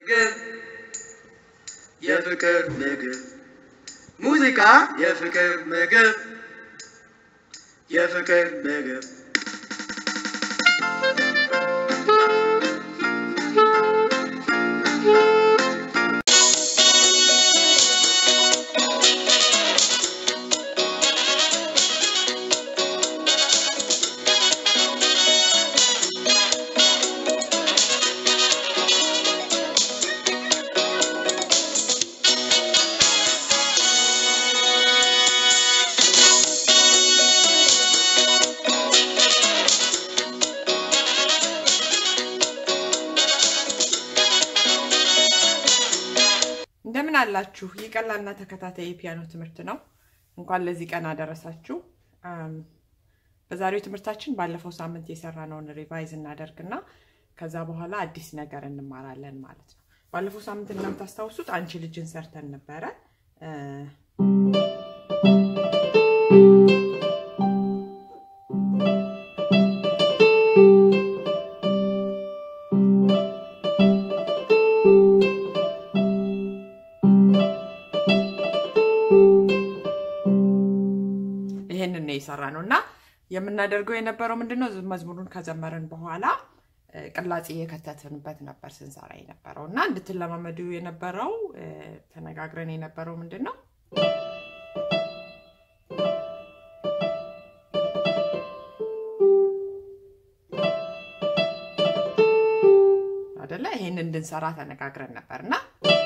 ምግብ የፍቅር ምግብ ሙዚቃ የፍቅር ምግብ የፍቅር ምግብ እንደምን አላችሁ? ይህ ቀላልና ተከታታይ የፒያኖ ትምህርት ነው። እንኳን ለዚህ ቀን አደረሳችሁ። አም፣ በዛሬው ትምህርታችን ባለፈው ሳምንት የሰራነውን ሪቫይዝ እናደርግና ከዛ በኋላ አዲስ ነገር እንማራለን ማለት ነው። ባለፈው ሳምንት እንደምታስታውሱት አንቺ ልጅን ሰርተን ነበረ። እ፣ ይሄንን ነው የሰራ ነው እና የምናደርገው የነበረው ምንድነው መዝሙሩን ከዘመርን በኋላ እ፣ ቅላጼ የከተትንበት ነበር ስንሰራ የነበረው እና እንድትለማመዱ የነበረው እ፣ ተነጋግረን የነበረው ምንድን ነው አደለ ይሄን እንድንሰራ ተነጋግረን ነበር እና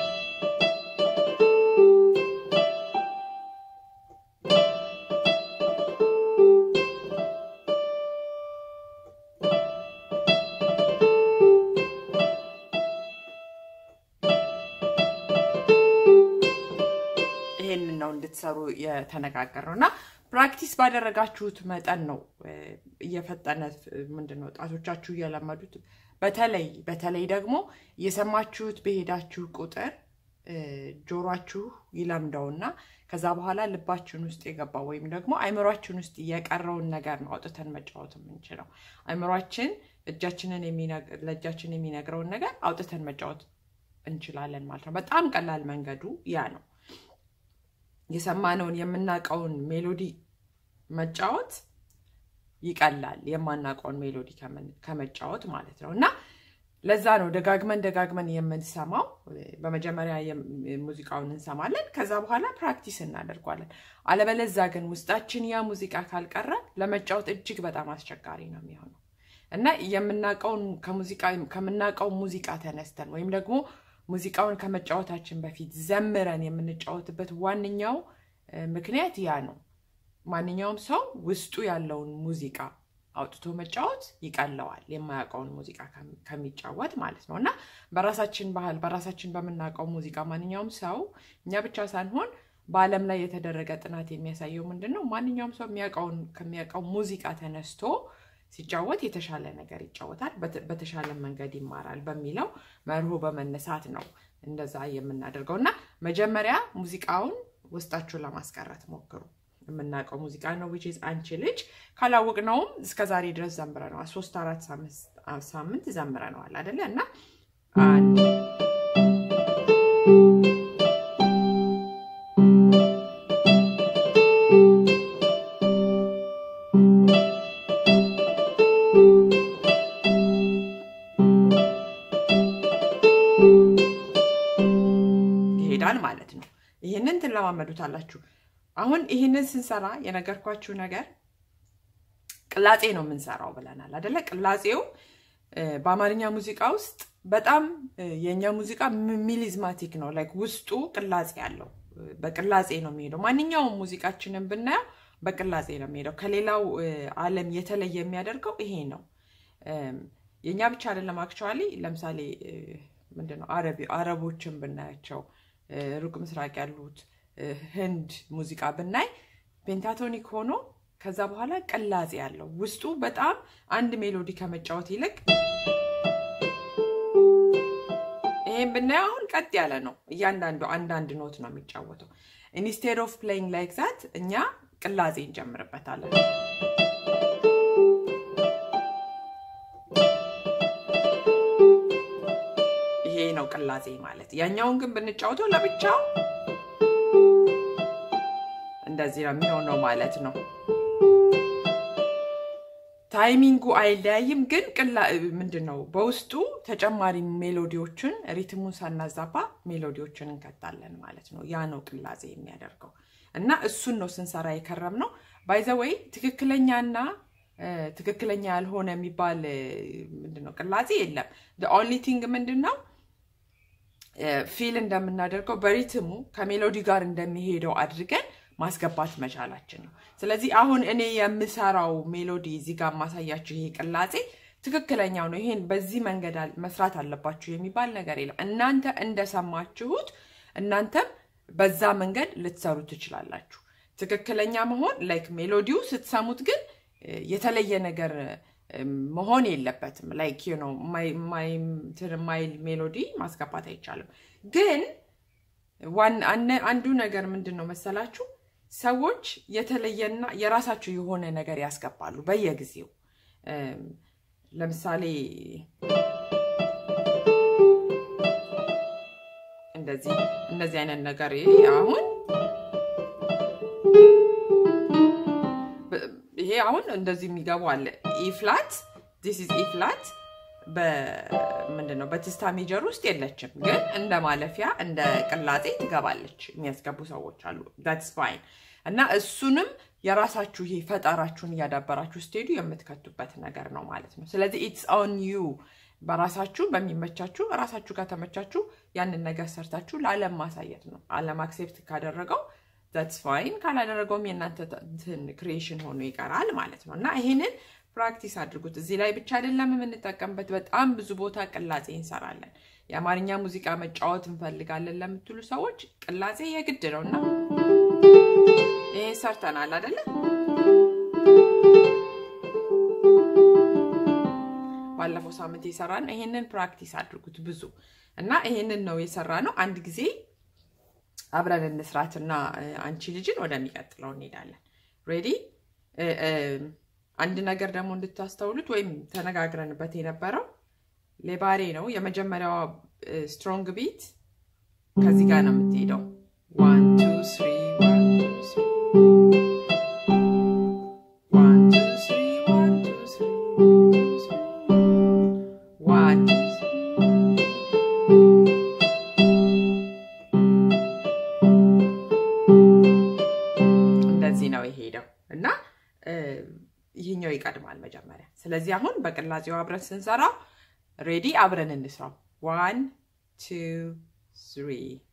ይሄንን ነው እንድትሰሩ የተነጋገር ነው እና ፕራክቲስ ባደረጋችሁት መጠን ነው እ፣ እየፈጠነ ምንድን ነው ጣቶቻችሁ እየለመዱት በተለይ በተለይ ደግሞ እየሰማችሁት በሄዳችሁ ቁጥር እ፣ ጆሯችሁ ይለምደውና ከዛ በኋላ ልባችን ውስጥ የገባው ወይም ደግሞ አይምሯችን ውስጥ የቀረውን ነገር ነው አውጥተን መጫወት የምንችለው። አይምሯችን እጃችንን የሚነግ- ለእጃችን የሚነግረውን ነገር አውጥተን መጫወት እንችላለን ማለት ነው። በጣም ቀላል መንገዱ ያ ነው። የሰማነውን የምናውቀውን ሜሎዲ መጫወት ይቀላል የማናውቀውን ሜሎዲ ከምን- ከመጫወት ማለት ነው እና ለዛ ነው ደጋግመን ደጋግመን የምንሰማው። በመጀመሪያ የም- ሙዚቃውን እንሰማለን፣ ከዛ በኋላ ፕራክቲስ እናደርጓለን። አለበለዛ ግን ውስጣችን ያ ሙዚቃ ካልቀረ ለመጫወት እጅግ በጣም አስቸጋሪ ነው የሚሆነው እና የምናውቀውን ከሙዚቃ ከምናውቀው ሙዚቃ ተነስተን ወይም ደግሞ ሙዚቃውን ከመጫወታችን በፊት ዘምረን የምንጫወትበት ዋነኛው እ፣ ምክንያት ያ ነው። ማንኛውም ሰው ውስጡ ያለውን ሙዚቃ አውጥቶ መጫወት ይቀለዋል የማያውቀውን ሙዚቃ ከሚ- ከሚጫወት ማለት ነው እና በራሳችን ባህል በራሳችን በምናውቀው ሙዚቃ ማንኛውም ሰው እኛ ብቻ ሳንሆን በዓለም ላይ የተደረገ ጥናት የሚያሳየው ምንድን ነው? ማንኛውም ሰው የሚያውቀውን ከሚያውቀው ሙዚቃ ተነስቶ ሲጫወት የተሻለ ነገር ይጫወታል፣ በተ- በተሻለ መንገድ ይማራል በሚለው መርሆ በመነሳት ነው እንደዛ የምናደርገው እና መጀመሪያ ሙዚቃውን ውስጣችሁን ለማስቀረት ሞክሩ። የምናውቀው ሙዚቃ ነው ዊች ኢዝ አንቺ ልጅ ካላወቅነውም እስከ ዛሬ ድረስ ዘምረነዋል። ሶስት አራት ሳምንት- ሳምንት ዘምረነዋል አደለ እና አንድ ይሄዳል ማለት ነው። ይህንን ትለማመዱታላችሁ። አሁን ይህንን ስንሰራ የነገርኳችሁ ነገር ቅላጼ ነው የምንሰራው ብለናል አደለ? ቅላጼው እ፣ በአማርኛ ሙዚቃ ውስጥ በጣም እ፣ የእኛ ሙዚቃ ሚ- ሚሊዝማቲክ ነው። ላይክ ውስጡ ቅላጼ አለው። እ፣ በቅላጼ ነው የሚሄደው። ማንኛውም ሙዚቃችንን ብናየው በቅላጼ ነው የሚሄደው። ከሌላው እ፣ ዓለም የተለየ የሚያደርገው ይሄ ነው። እም፣ የእኛ ብቻ አይደለም። አክቹዋሊ ለምሳሌ እ፣ ምንድነው አረቢ- አረቦችን ብናያቸው እ፣ ሩቅ ምስራቅ ያሉት እ፣ ህንድ ሙዚቃ ብናይ ፔንታቶኒክ ሆኖ ከዛ በኋላ ቅላጼ ያለው ውስጡ በጣም አንድ ሜሎዲ ከመጫወት ይልቅ ይሄን ብናየው አሁን ቀጥ ያለ ነው። እያንዳንዱ አንዳንድ ኖት ነው የሚጫወተው። ኢንስቴድ ኦፍ ፕሌይንግ ላይክ ዛት እኛ ቅላጼ እንጨምርበታለን። ይሄ ነው ቅላጼ ቅላጼ ማለት። ያኛውን ግን ብንጫወተው ለብቻው እንደዚህ ነው የሚሆነው ማለት ነው። ታይሚንጉ አይለያይም፣ ግን ቅላ ምንድን ነው በውስጡ ተጨማሪ ሜሎዲዎችን ሪትሙን ሳናዛባ ሜሎዲዎችን እንከታለን ማለት ነው። ያ ነው ቅላጼ የሚያደርገው እና እሱን ነው ስንሰራ የከረም ነው። ባይዘወይ ትክክለኛና ትክክለኛ ያልሆነ የሚባል ምንድን ነው ቅላጼ የለም። ኦንሊ ቲንግ ምንድን ነው ፊል እንደምናደርገው በሪትሙ ከሜሎዲ ጋር እንደሚሄደው አድርገን ማስገባት መቻላችን ነው። ስለዚህ አሁን እኔ የምሰራው ሜሎዲ እዚህ ጋር ማሳያችሁ ይሄ ቅላጼ ትክክለኛው ነው። ይሄን በዚህ መንገድ መስራት አለባችሁ የሚባል ነገር የለም። እናንተ እንደሰማችሁት እናንተም በዛ መንገድ ልትሰሩ ትችላላችሁ። ትክክለኛ መሆን ላይክ ሜሎዲው ስትሰሙት ግን የተለየ ነገር መሆን የለበትም። ላይክ ነው ማይል ሜሎዲ ማስገባት አይቻልም። ግን አንዱ ነገር ምንድን ነው መሰላችሁ ሰዎች የተለየና የራሳቸው የሆነ ነገር ያስገባሉ በየጊዜው። ለምሳሌ እንደዚህ እንደዚህ አይነት ነገር አሁን ይሄ አሁን እንደዚህ የሚገቡ አለ ኢፍላት ዲስ ኢዝ ኢፍላት ምንድን ነው በትስታ ሜጀር ውስጥ የለችም፣ ግን እንደ ማለፊያ እንደ ቅላጼ ትገባለች የሚያስገቡ ሰዎች አሉ። ዳትስ ፋይን እና እሱንም የራሳችሁ ይሄ ፈጠራችሁን እያዳበራችሁ ስትሄዱ የምትከቱበት ነገር ነው ማለት ነው። ስለዚህ ኢትስ ኦን ዩ በራሳችሁ በሚመቻችሁ ራሳችሁ ጋር ተመቻችሁ ያንን ነገር ሰርታችሁ ለዓለም ማሳየት ነው። ዓለም አክሴፕት ካደረገው ዛትስ ፋይን፣ ካላደረገውም የእናንተ ክሪኤሽን ሆኖ ይቀራል ማለት ነው እና ይሄንን ፕራክቲስ አድርጉት። እዚህ ላይ ብቻ አይደለም የምንጠቀምበት፣ በጣም ብዙ ቦታ ቅላጼ እንሰራለን። የአማርኛ ሙዚቃ መጫወት እንፈልጋለን ለምትሉ ሰዎች ቅላጼ የግድ ነው እና ይሄን ሰርተናል አይደለ? ባለፈው ሳምንት የሰራን ይሄንን ፕራክቲስ አድርጉት ብዙ እና ይሄንን ነው የሰራ ነው። አንድ ጊዜ አብረን እንስራትና አንቺ ልጅን ወደሚቀጥለው እንሄዳለን። ሬዲ አንድ ነገር ደግሞ እንድታስተውሉት ወይም ተነጋግረንበት የነበረው ሌባሬ ነው። የመጀመሪያዋ ስትሮንግ ቢት ከዚህ ጋር ነው የምትሄደው። ዋን ቱ ስሪ ዋን ቱ ስሪ ዋን ቱ ስሪ ዋን ቱ ስሪ እንደዚህ ነው የሄደው እና ይህኛው ይቀድማል መጀመሪያ። ስለዚህ አሁን በቅላጼው አብረን ስንሰራው ሬዲ አብረን እንስራው። ዋን ቱ ስሪ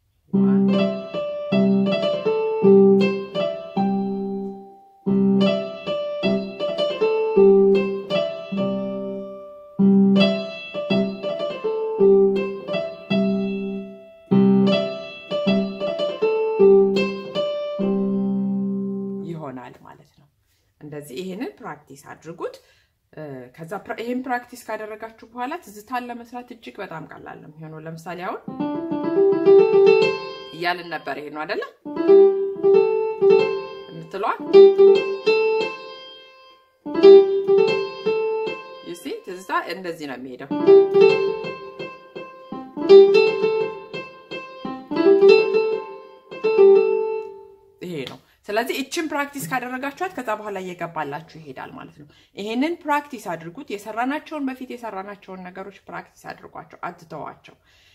ይሆናል ማለት ነው። እንደዚህ ይሄንን ፕራክቲስ አድርጉት። ከዛ ይሄን ፕራክቲስ ካደረጋችሁ በኋላ ትዝታን ለመስራት እጅግ በጣም ቀላል ነው የሚሆነው። ለምሳሌ አሁን እያልን ነበር። ይሄ ነው አይደለ የምትለዋል ዩሲ ትዝታ እንደዚህ ነው የሚሄደው። ይሄ ነው። ስለዚህ እችን ፕራክቲስ ካደረጋችኋት ከዛ በኋላ እየገባላችሁ ይሄዳል ማለት ነው። ይሄንን ፕራክቲስ አድርጉት። የሰራናቸውን በፊት የሰራናቸውን ነገሮች ፕራክቲስ አድርጓቸው፣ አትተዋቸው።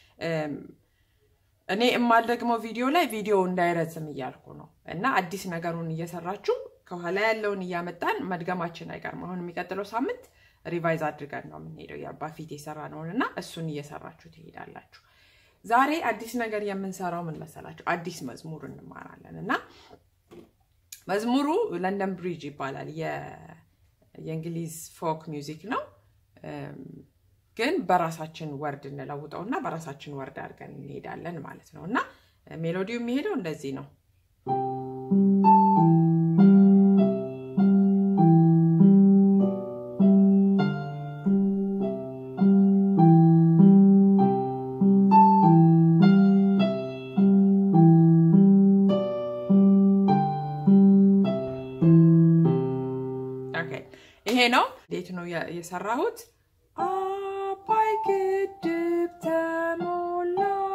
እኔ የማልደግመው ቪዲዮ ላይ ቪዲዮ እንዳይረዝም እያልኩ ነው እና አዲስ ነገሩን እየሰራችሁ ከኋላ ያለውን እያመጣን መድገማችን አይቀርም። አሁን የሚቀጥለው ሳምንት ሪቫይዝ አድርገን ነው የምንሄደው በፊት የሰራነውን እና እሱን እየሰራችሁ ትሄዳላችሁ። ዛሬ አዲስ ነገር የምንሰራው ምን መሰላችሁ? አዲስ መዝሙር እንማራለን እና መዝሙሩ ለንደን ብሪጅ ይባላል። የእንግሊዝ ፎክ ሚውዚክ ነው፣ ግን በራሳችን ወርድ እንለውጠው እና በራሳችን ወርድ አድርገን እንሄዳለን ማለት ነው እና ሜሎዲው የሚሄደው እንደዚህ ነው። ይሄ ነው። እንዴት ነው የሰራሁት? አባይ ግድብ ተሞላ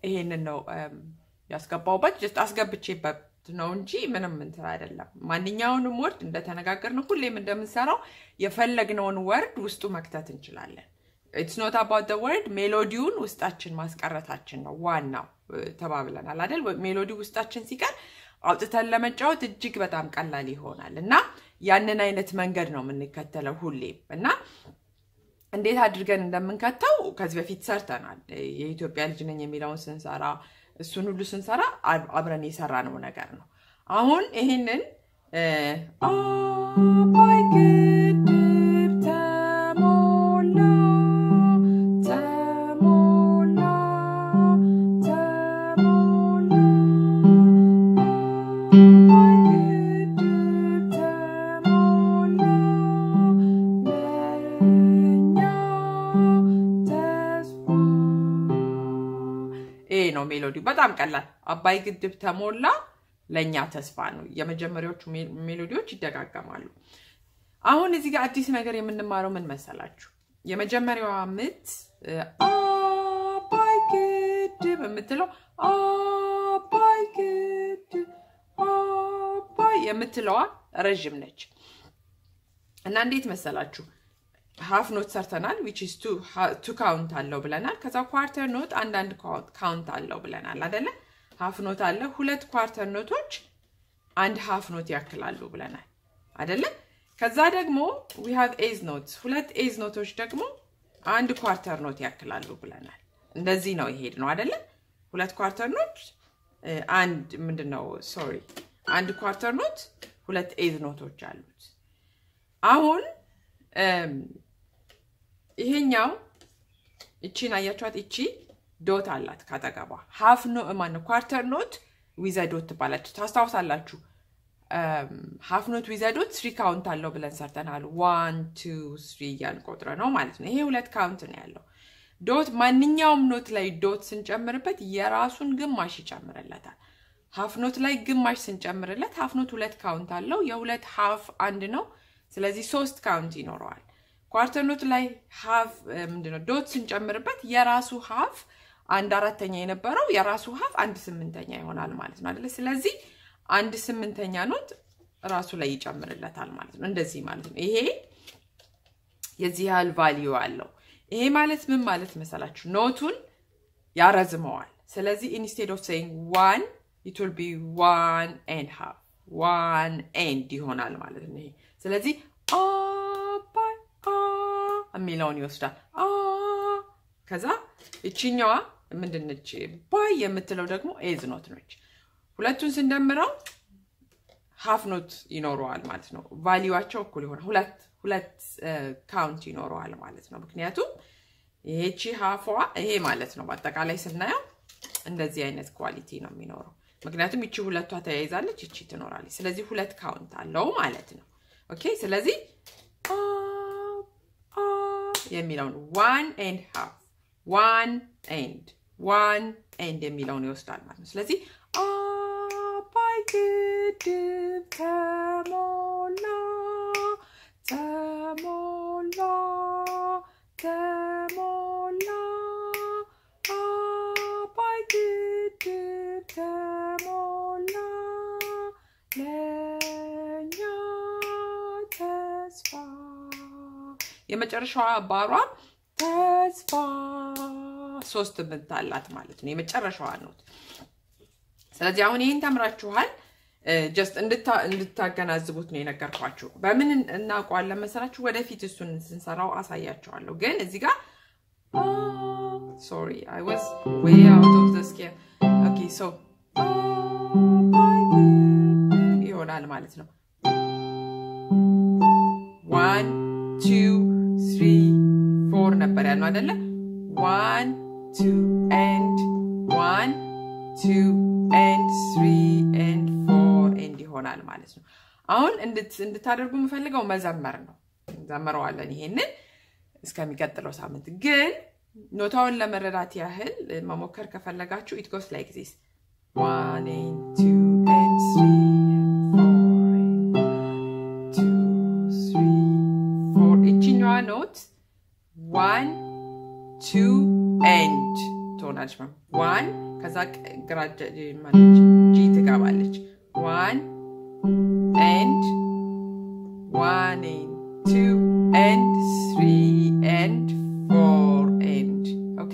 ይሄንን ነው ያስገባውበት። ጀስት አስገብቼበት ነው እንጂ ምንም እንትን አይደለም። ማንኛውንም ወርድ እንደተነጋገርነው ሁሌም እንደምንሰራው የፈለግነውን ወርድ ውስጡ መክተት እንችላለን። ኢትስ ኖት አባውት ወርድ ሜሎዲውን ውስጣችን ማስቀረታችን ነው ዋናው ተባብለናል አይደል? ሜሎዲ ውስጣችን ሲቀር አውጥተን ለመጫወት እጅግ በጣም ቀላል ይሆናል እና ያንን አይነት መንገድ ነው የምንከተለው ሁሌም እና እንዴት አድርገን እንደምንከተው ከዚህ በፊት ሰርተናል። የኢትዮጵያ ልጅ ነኝ የሚለውን ስንሰራ እሱን ሁሉ ስንሰራ አብረን የሰራነው ነገር ነው። አሁን ይህንን አባይ ግድብ ተሞላ ተሞላ ተሞላ አባይ ግድብ ተሞላ ለእኛ ተስፋ ይሄ ነው ሜሎዲ። በጣም ቀላል። አባይ ግድብ ተሞላ ለእኛ ተስፋ ነው። የመጀመሪያዎቹ ሜሎዲዎች ይደጋገማሉ። አሁን እዚህ ጋር አዲስ ነገር የምንማረው ምን መሰላችሁ? የመጀመሪያዋ ምት አባይ ግድብ የምትለው አባይ ግድብ አባይ የምትለዋ ረዥም ነች እና እንዴት መሰላችሁ ሃፍ ኖት ሰርተናል ዊች ኢዝ ቱ ካውንት አለው ብለናል። ከዛ ኳርተር ኖት አንዳንድ ካውንት አለው ብለናል አደለ? ሃፍ ኖት አለ። ሁለት ኳርተር ኖቶች አንድ ሃፍ ኖት ያክላሉ ብለናል አደለ? ከዛ ደግሞ ዊ ሃቭ ኤዝ ኖት፣ ሁለት ኤዝ ኖቶች ደግሞ አንድ ኳርተር ኖት ያክላሉ ብለናል። እንደዚህ ነው ይሄድ ነው አደለ? ሁለት ኳርተር ኖት አንድ ምንድን ነው ሶሪ፣ አንድ ኳርተር ኖት ሁለት ኤዝ ኖቶች አሉት። አሁን ይሄኛው እቺን አያችኋት? እቺ ዶት አላት ካጠገቧ። ሀፍ ኖ ማነው ኳርተር ኖት ዊዘ ዶት ትባላችሁ። ታስታውሳላችሁ? ሀፍ ኖት ዊዘ ዶት ስሪ ካውንት አለው ብለን ሰርተናል። ዋን ቱ ስሪ እያልን ቆጥረ ነው ማለት ነው። ይሄ ሁለት ካውንት ነው ያለው። ዶት ማንኛውም ኖት ላይ ዶት ስንጨምርበት የራሱን ግማሽ ይጨምርለታል። ሀፍ ኖት ላይ ግማሽ ስንጨምርለት ሀፍ ኖት ሁለት ካውንት አለው። የሁለት ሀፍ አንድ ነው። ስለዚህ ሶስት ካውንት ይኖረዋል። ኳርተር ኖት ላይ ሀፍ ምንድነው ዶት ስንጨምርበት የራሱ ሀፍ አንድ አራተኛ የነበረው የራሱ ሀፍ አንድ ስምንተኛ ይሆናል ማለት ነው አይደለ? ስለዚህ አንድ ስምንተኛ ኖት ራሱ ላይ ይጨምርለታል ማለት ነው። እንደዚህ ማለት ነው። ይሄ የዚህ ያህል ቫሊዩ አለው። ይሄ ማለት ምን ማለት መሰላችሁ? ኖቱን ያረዝመዋል። ስለዚህ ኢንስቴድ ኦፍ ሴይንግ ዋን ኢት ዊል ቢ ዋን ኤንድ ሃፍ ዋን ኤንድ ይሆናል ማለት ነው። ይሄ ስለዚህ አባይ የሚለውን ይወስዳል። ከዛ እችኛዋ ምንድነች? ባይ የምትለው ደግሞ ኤዝ ኖት ነች። ሁለቱን ስንደምረው ሀፍ ኖት ይኖረዋል ማለት ነው። ቫሊዋቸው እኩል ይሆናል። ሁለት ሁለት ካውንት ይኖረዋል ማለት ነው። ምክንያቱም ይሄቺ ሀፏ ይሄ ማለት ነው። በአጠቃላይ ስናየው እንደዚህ አይነት ኳሊቲ ነው የሚኖረው። ምክንያቱም ይቺ ሁለቷ ተያይዛለች፣ ይቺ ትኖራለች። ስለዚህ ሁለት ካውንት አለው ማለት ነው። ኦኬ ስለዚህ የሚለውን ዋን ኤንድ ሃፍ ዋን ኤንድ ዋን ኤንድ የሚለውን ይወስዳል ማለት ነው። ስለዚህ አባይ ግድብ ተሞላ ተሞላ ተሞላ አባይ ግድብ ተሞላ ለእኛ ተስፋ የመጨረሻዋ ባሯ ተስፋ ሶስት ምት አላት ማለት ነው። የመጨረሻዋ ኖት። ስለዚህ አሁን ይህን ተምራችኋል። ጀስት እንድታገናዝቡት ነው የነገርኳችሁ። በምን እናውቀዋለን መሰላችሁ? ወደፊት እሱን ስንሰራው አሳያቸዋለሁ። ግን እዚህ ጋር ሶሪ አይ ዋዝ ዌይ አውት ኦፍ ዘ ስኬል ኦኬ ሶ ይሆናል ማለት ነው። ዋን ቱ ስሪ ፎር ነበር ያልነው አይደለ? ዋን ቱ ኤንድ ዋን ቱ ኤንድ ስሪ ኤንድ ፎር ኤንድ ይሆናል ማለት ነው። አሁን እንድታደርጉ የምፈልገው መዘመር ነው። እንዘምረዋለን ይሄንን እስከሚቀጥለው ሳምንት። ግን ኖታውን ለመረዳት ያህል መሞከር ከፈለጋችሁ ኢት ጎስ ላይክ ዚስ ዋን ኤንድ ቱ ኤንድ ስሪ ፎር ይችኛዋ ኖት ዋን ቱ ኤንድ ትሆናለች። ዋን ከዛ ግራ ማለች ጂ ትገባለች። ዋን ኤንድ ዋን ኤንድ ቱ ኤንድ ስሪ ኤንድ ፎር ኤንድ ኦኬ።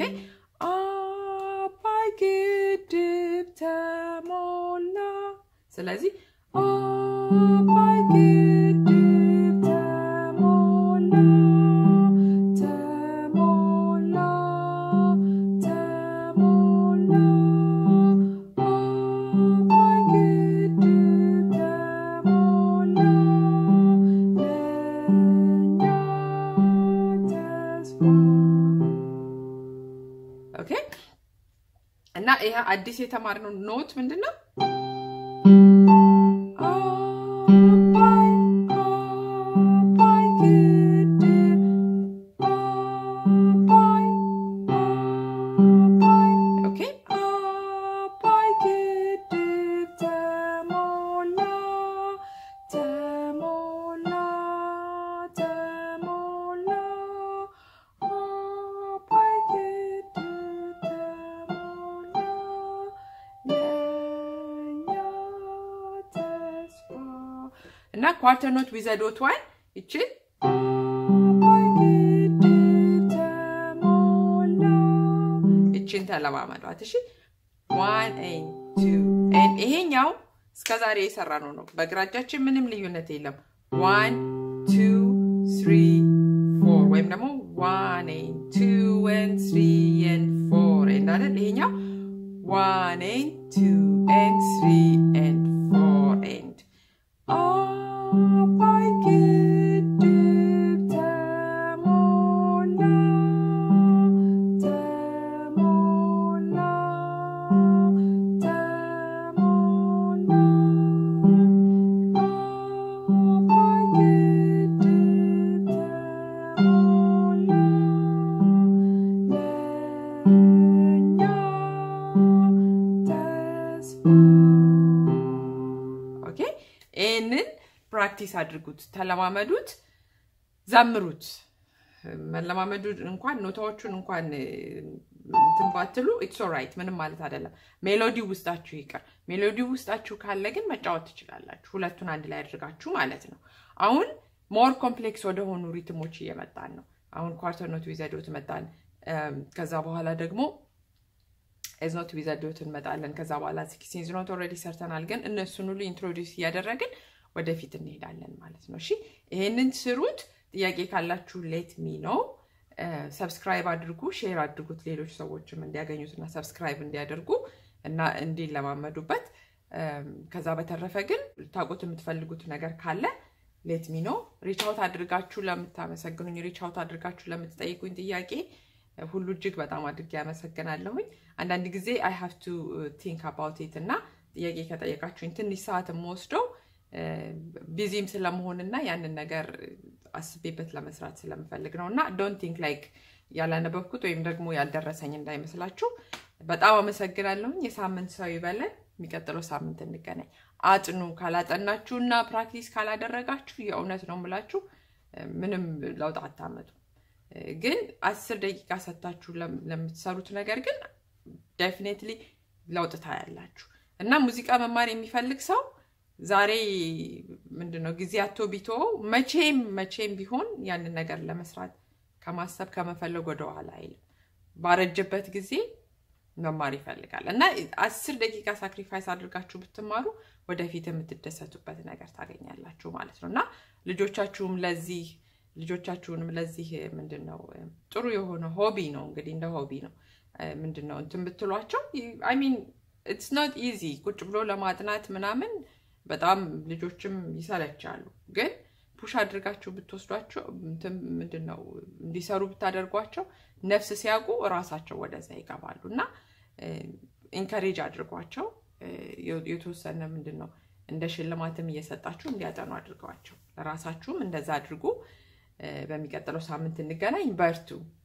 አባይ ግድብ ተሞላ። ስለዚህ አባይ ግድብ ተሞላ ተሞላ ተሞላ አባይ ግድብ ተሞላ ለእኛ ተስፋ ኦኬ እና ይሄ አዲስ የተማርነው ኖት ምንድን ነው? አባይ አባይ ግድብ አባይ አባይ ኦኬ አባይ ግድብ ተሞላ ተሞላ ተሞላ አባይ ግድብ ተሞላ ለእኛ ተስፋ እና ኳርተር ኖት ዊዘ ዶት ዋን ይችን አባይ ግድብ ተሞላ ይችን ተለማመዷት። እሺ ዋን ኤን ቱ ኤን ይሄኛው እስከ ዛሬ የሰራ ነው ነው። በግራ እጃችን ምንም ልዩነት የለም። ዋን ቱ ስሪ ፎር ወይም ደግሞ ዋን ኤን ቱ ኤን ስሪ ኤን ፎር ኤንድ አይደል? ይሄኛው ዋን ኤን ቱ ኤን ስሪ ኤንድ ፎር ኤንድ አባይ ግድብ ተሞላ ተሞላ ተሞላ አባይ ግድብ ተሞላ ለእኛ ተስፋ ኦኬ ይህንን ፕራክቲስ አድርጉት፣ ተለማመዱት፣ ዘምሩት። መለማመዱ እንኳን ኖታዎቹን እንኳን እንትን ባትሉ ኢትስ ኦራይት ምንም ማለት አይደለም። ሜሎዲ ውስጣችሁ ይቅር። ሜሎዲ ውስጣችሁ ካለ ግን መጫወት ትችላላችሁ። ሁለቱን አንድ ላይ አድርጋችሁ ማለት ነው። አሁን ሞር ኮምፕሌክስ ወደሆኑ ሪትሞች እየመጣን ነው። አሁን ኳርተር ኖት ዊዘዶት መጣን። ከዛ በኋላ ደግሞ ኤዝኖት ዊዘዶት እንመጣለን። ከዛ በኋላ ሲክስቲንዝ ኖት ኦልሬዲ ሰርተናል፣ ግን እነሱን ሁሉ ኢንትሮዲውስ እያደረግን ወደፊት እንሄዳለን ማለት ነው። እሺ ይሄንን ስሩት። ጥያቄ ካላችሁ ሌት ሚ ነው። ሰብስክራይብ አድርጉ፣ ሼር አድርጉት፣ ሌሎች ሰዎችም እንዲያገኙትና ሰብስክራይብ እንዲያደርጉ እና እንዲለማመዱበት። ከዛ በተረፈ ግን ታውቁት የምትፈልጉት ነገር ካለ ሌት ሚ ነው። ሪቻውት አድርጋችሁ ለምታመሰግኑኝ፣ ሪቻውት አድርጋችሁ ለምትጠይቁኝ ጥያቄ ሁሉ እጅግ በጣም አድርጌ ያመሰግናለሁኝ። አንዳንድ ጊዜ አይ ሃቭ ቱ ቲንክ አባውት ኢት እና ጥያቄ ከጠየቃችሁኝ ትንሽ ሰዓት የምወስደው ቢዚም ስለመሆንና ያንን ነገር አስቤበት ለመስራት ስለምፈልግ ነው እና ዶንት ቲንክ ላይክ ያላነበብኩት ወይም ደግሞ ያልደረሰኝ እንዳይመስላችሁ። በጣም አመሰግናለሁኝ። የሳምንት ሰው ይበለን። የሚቀጥለው ሳምንት እንገናኝ። አጥኑ። ካላጠናችሁ እና ፕራክቲስ ካላደረጋችሁ የእውነት ነው የምላችሁ ምንም ለውጥ አታመጡ። ግን አስር ደቂቃ ሰጥታችሁ ለምትሰሩት ነገር ግን ዴፊኔትሊ ለውጥ ታያላችሁ እና ሙዚቃ መማር የሚፈልግ ሰው ዛሬ ምንድነው ጊዜ አቶ ቢተወው መቼም መቼም ቢሆን ያንን ነገር ለመስራት ከማሰብ ከመፈለግ ወደኋላ አይልም። ባረጀበት ጊዜ መማር ይፈልጋል እና አስር ደቂቃ ሳክሪፋይስ አድርጋችሁ ብትማሩ ወደፊት የምትደሰቱበት ነገር ታገኛላችሁ ማለት ነው እና ልጆቻችሁም ለዚህ ልጆቻችሁንም ለዚህ ምንድን ነው ጥሩ የሆነ ሆቢ ነው እንግዲህ እንደ ሆቢ ነው ምንድን ነው እንትን ብትሏቸው አይ ሚን ኢትስ ኖት ኢዚ ቁጭ ብሎ ለማጥናት ምናምን በጣም ልጆችም ይሰለቻሉ። ግን ፑሽ አድርጋችሁ ብትወስዷቸው ምንድን ነው እንዲሰሩ ብታደርጓቸው ነፍስ ሲያውቁ እራሳቸው ወደዛ ይገባሉ እና ኢንከሬጅ አድርጓቸው የተወሰነ ምንድን ነው እንደ ሽልማትም እየሰጣችሁ እንዲያጠኑ አድርገዋቸው። ለራሳችሁም እንደዛ አድርጉ። በሚቀጥለው ሳምንት እንገናኝ። በርቱ።